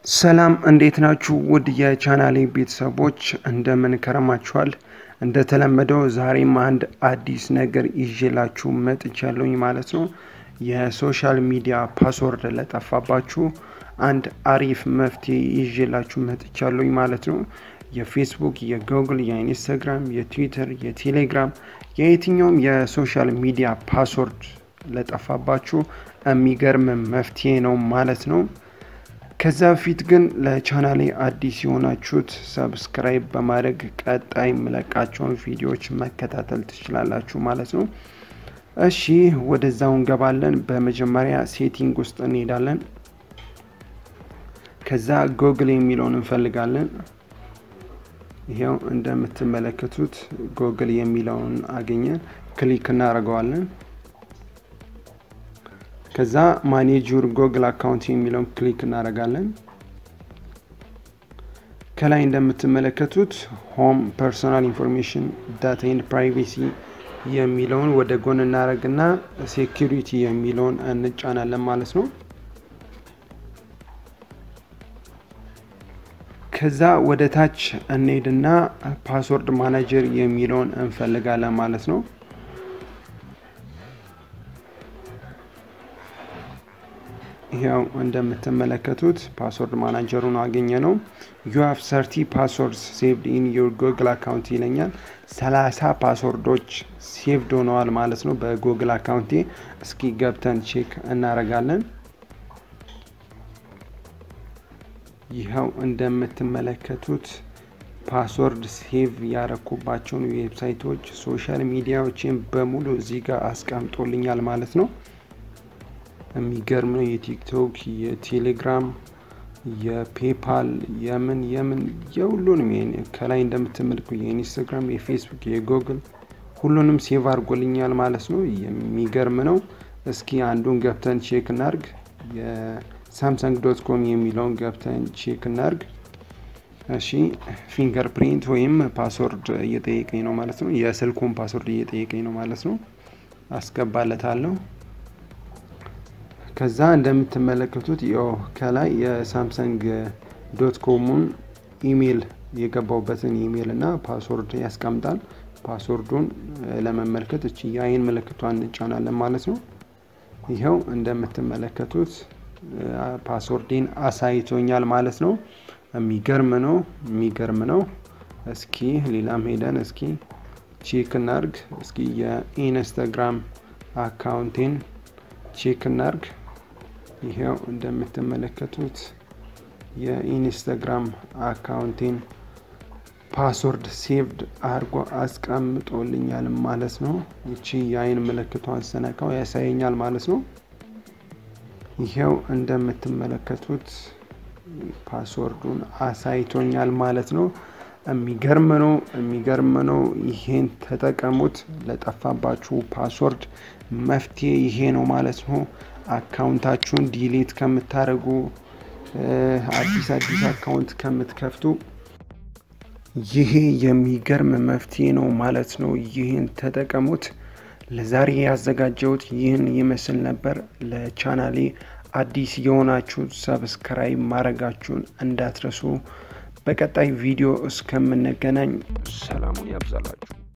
ሰላም እንዴት ናችሁ? ውድ የቻናሌ ቤተሰቦች እንደምን ከረማችኋል? እንደተለመደው ዛሬም አንድ አዲስ ነገር ይዤላችሁ መጥቻለሁኝ ማለት ነው። የሶሻል ሚዲያ ፓስወርድ ለጠፋባችሁ አንድ አሪፍ መፍትሄ ይዤላችሁ መጥቻለሁኝ ማለት ነው። የፌስቡክ፣ የጉግል፣ የኢንስታግራም፣ የትዊተር፣ የቴሌግራም የየትኛውም የሶሻል ሚዲያ ፓስወርድ ለጠፋባችሁ የሚገርም መፍትሄ ነው ማለት ነው። ከዛ በፊት ግን ለቻናሌ አዲስ የሆናችሁት ሰብስክራይብ በማድረግ ቀጣይ የምለቃቸውን ቪዲዮዎች መከታተል ትችላላችሁ ማለት ነው። እሺ ወደዛው እንገባለን። በመጀመሪያ ሴቲንግ ውስጥ እንሄዳለን። ከዛ ጎግል የሚለውን እንፈልጋለን። ይሄው እንደምትመለከቱት ጎግል የሚለውን አገኘን። ክሊክ እናደርገዋለን። ከዛ ማኔጅ ዩር ጎግል አካውንት የሚለውን ክሊክ እናደርጋለን። ከላይ እንደምትመለከቱት ሆም ፐርሶናል ኢንፎርሜሽን ዳታ ኤንድ ፕራይቬሲ የሚለውን ወደ ጎን እናደርግና ሴኪሪቲ የሚለውን እንጫናለን ማለት ነው። ከዛ ወደ ታች እንሄድና ፓስወርድ ማናጀር የሚለውን እንፈልጋለን ማለት ነው። ይኸው እንደምትመለከቱት ፓስወርድ ማናጀሩን አገኘ ነው። ዩ ሃቭ ሰርቲ ፓስወርድስ ሴቭድ ኢን ዩር ጎግል አካውንት ይለኛል። ሰላሳ ፓስወርዶች ሴቭድ ሆነዋል ማለት ነው በጎግል አካውንቴ። እስኪ ገብተን ቼክ እናረጋለን። ይኸው እንደምትመለከቱት ፓስወርድ ሴቭ ያረኩባቸውን ዌብሳይቶች፣ ሶሻል ሚዲያዎችን በሙሉ እዚህ ጋር አስቀምጦልኛል ማለት ነው። የሚገርም ነው። የቲክቶክ፣ የቴሌግራም፣ የፔፓል የምን የምን የሁሉንም ከላይ እንደምትመልኩ የኢንስታግራም፣ የፌስቡክ፣ የጉግል ሁሉንም ሴቭ አድርጎልኛል ማለት ነው። የሚገርም ነው። እስኪ አንዱን ገብተን ቼክ እናርግ። የሳምሰንግ ዶት ኮም የሚለውን ገብተን ቼክ እናርግ። እሺ ፊንገር ፕሪንት ወይም ፓስወርድ እየጠየቀኝ ነው ማለት ነው። የስልኩን ፓስወርድ እየጠየቀኝ ነው ማለት ነው። አስገባለታለሁ። ከዛ እንደምትመለከቱት ያው ከላይ የሳምሰንግ ዶት ኮሙን ኢሜይል የገባውበትን ኢሜይል እና ፓስወርድ ያስቀምጣል። ፓስወርዱን ለመመልከት እቺ የአይን ምልክቷን እንጫናለን ማለት ነው። ይኸው እንደምትመለከቱት ፓስወርዴን አሳይቶኛል ማለት ነው። የሚገርም ነው፣ የሚገርም ነው። እስኪ ሌላም ሄደን እስኪ ቼክ እናርግ። እስኪ የኢንስታግራም አካውንቴን ቼክ እናርግ። ይሄው እንደምትመለከቱት የኢንስታግራም አካውንቴን ፓስወርድ ሴቭድ አድርጎ አስቀምጦልኛል ማለት ነው። ይቺ የአይን ምልክቷን ስነካው ያሳየኛል ማለት ነው። ይሄው እንደምትመለከቱት ፓስወርዱን አሳይቶኛል ማለት ነው። የሚገርም ነው፣ የሚገርም ነው። ይሄን ተጠቀሙት። ለጠፋባችሁ ፓስወርድ መፍትሄ ይሄ ነው ማለት ነው። አካውንታችሁን ዲሌት ከምታደርጉ አዲስ አዲስ አካውንት ከምትከፍቱ ይሄ የሚገርም መፍትሄ ነው ማለት ነው። ይህን ተጠቀሙት። ለዛሬ ያዘጋጀሁት ይህን ይመስል ነበር። ለቻናሌ አዲስ የሆናችሁ ሰብስክራይብ ማድረጋችሁን እንዳትረሱ። በቀጣይ ቪዲዮ እስከምንገናኝ ሰላሙን ያብዛላችሁ።